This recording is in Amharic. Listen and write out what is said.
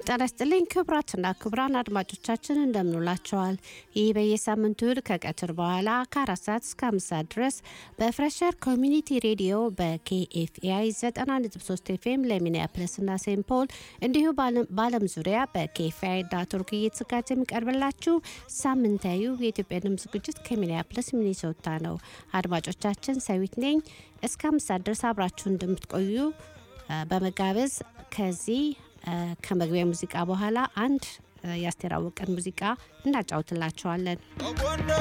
ጤና ይስጥልኝ ክቡራትና ክቡራን አድማጮቻችን እንደምንውላቸዋል። ይህ በየሳምንቱ እሁድ ከቀትር በኋላ ከአራት ሰዓት እስከ አምስት ሰዓት ድረስ በፍሬሸር ኮሚኒቲ ሬዲዮ በኬኤፍኤአይ 90.3 ኤፍኤም ለሚኒያፕለስና ሴንት ፖል እንዲሁ በዓለም ዙሪያ በኬኤፍኤአይ ዳት ኦርግ እየተዘጋጀ የሚቀርብላችሁ ሳምንታዊ የኢትዮጵያ ድምፅ ዝግጅት ከሚኒያፕለስ ሚኒሶታ ነው። አድማጮቻችን ሰዊት ነኝ። እስከ አምስት ሰዓት ድረስ አብራችሁ እንደምትቆዩ በመጋበዝ ከዚህ ከመግቢያ ሙዚቃ በኋላ አንድ ያስተራወቀን ሙዚቃ እናጫውትላቸዋለን።